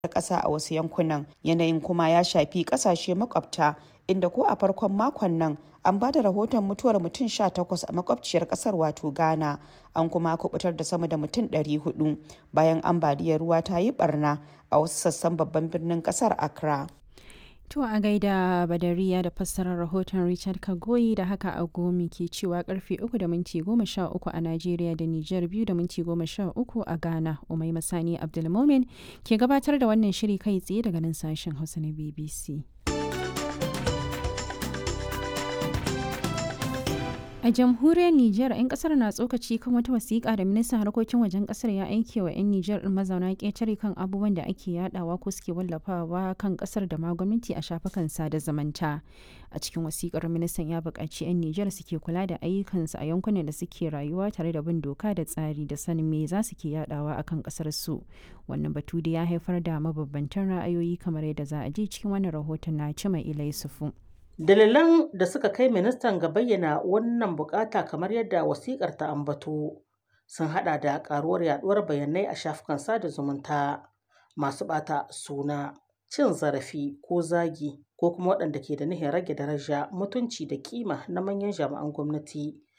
ƙasa a wasu yankunan yanayin kuma ya shafi ƙasashe makwabta inda ko a farkon makon nan an ba da rahoton mutuwar mutum 18 a makwabciyar ƙasar wato ghana an kuma kubutar da sama da mutum 400 bayan ambaliyar ruwa ta yi barna a wasu sassan babban birnin ƙasar accra To a gaida Badariya da fassarar rahoton Richard Kagoyi da haka agomi ke cewa karfe 3 da minti 13 a Najeriya da Nijar 2 da minti 13 a Ghana. Umai Masani Abdulmomin ke gabatar da wannan shiri kai tsaye daga nan sashen Hausa na BBC. A jamhuriyar Nijar, 'yan kasar na tsokaci kan wata wasiƙa da ministan harkokin wajen kasar ya aike wa 'yan Nijar ɗin mazauna ƙetare kan abubuwan da ake yadawa ko suke wallafawa kan kasar da ma gwamnati a shafukan sada zumunta. A cikin wasiƙar ministan ya buƙaci 'yan Nijar suke kula da ayyukansu a yankunan da suke rayuwa tare da bin doka da tsari da sanin me za su ke yadawa akan kasar su. Wannan batu da ya haifar da mabambantan ra'ayoyi kamar yadda za a ji cikin wannan rahoton na Cima Ilai Sufu. Dalilan da suka kai ministan ga bayyana wannan bukata kamar yadda wasikar ta ambato sun hada da karuwar yaduwar bayanai a shafukan sada zumunta masu bata suna cin zarafi ko zagi ko kuma waɗanda ke da nihin rage daraja mutunci da kima na manyan jami'an gwamnati